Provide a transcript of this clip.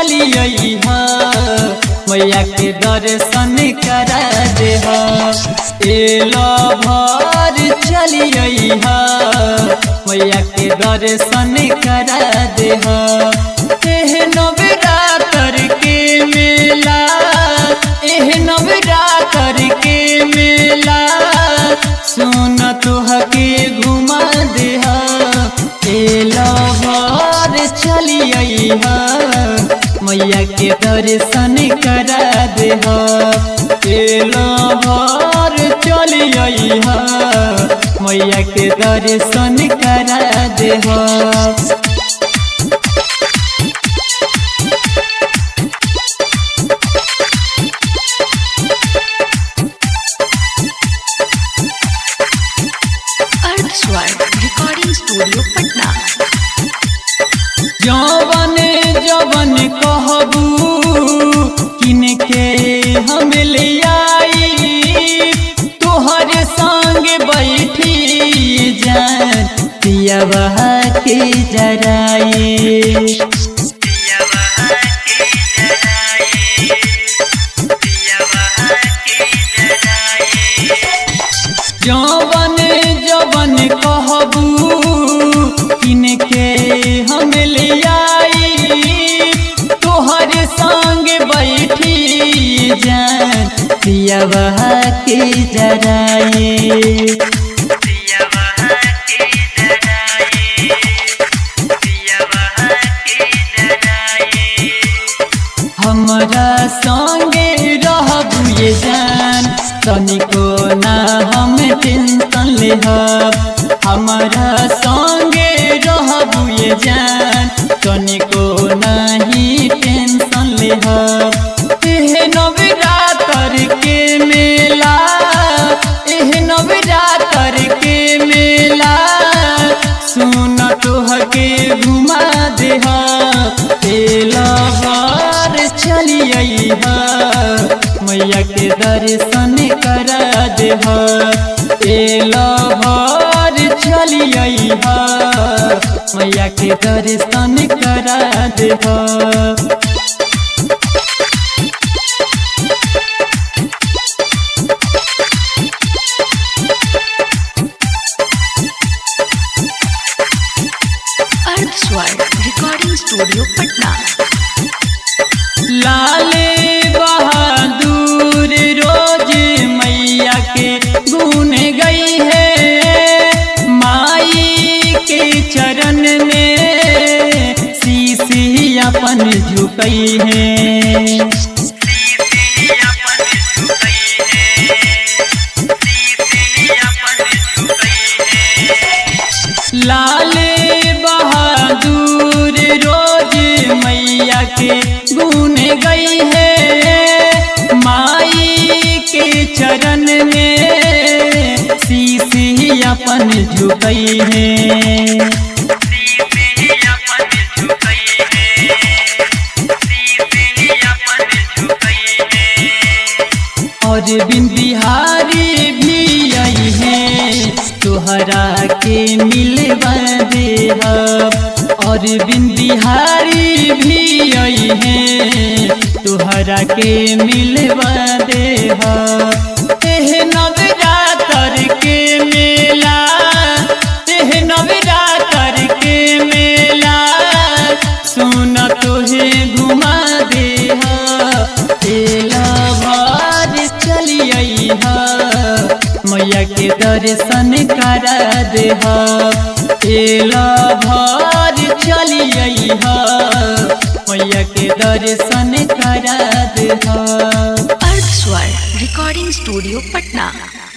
चलिए मैया के दर्शन करा दे एलो भर चलिए मैया के दर्शन करा दे एह नवरात्र के मेला एह नवरात्र के मेला सुन तुहके घुमा दे एलो भर चलिए मैया के दर्शन करा दे एलो भर चलिए मैया के दर्शन करा दे अर्थ स्वर रिकॉर्डिंग स्टूडियो पटना जवन जवन कहबू किनके हम ले आई तोहर संग बैठी जान पियावा के जराई जवन जवन कहबू किनके हम ले आई तोहर संग बैठी जान पियावा के जराई हमरा संगे रहबू ये जान तनिको ना हम टेंशन लेहब हमरा संगे रहबू ये जान तनिको नहीं टेंशन लेहब एह नवरात्र के मेला एह नवरात्र के मेला सुन तोहके घुमा देह एला बार चलिए मैया के दर्शन करा देह एला बार चलिए मैया के दर्शन करा देह अर्थ स्वर रिकॉर्डिंग स्टूडियो पटना लाले बहादुर रोज मैया के गुन गई है माई के चरण में शीशी अपन झुकई है लाले बहादुर रोज मैया के गुन गई है माई के चरण में शीशी अपन झुकई है और बिन बिहारी भी आई है तोहरा के मिलवा दे और बिन बिहारी भी आई है तोहरा के मिलवा दे एह नवरात्र के मेला एह नवरात्र के मेला सुन तोहे घुमा दे एला बार चलिए मैया के दर्शन करा दे एला भार चलिए मैया के दर्शन करा दे अर्थ स्वर रिकॉर्डिंग स्टूडियो पटना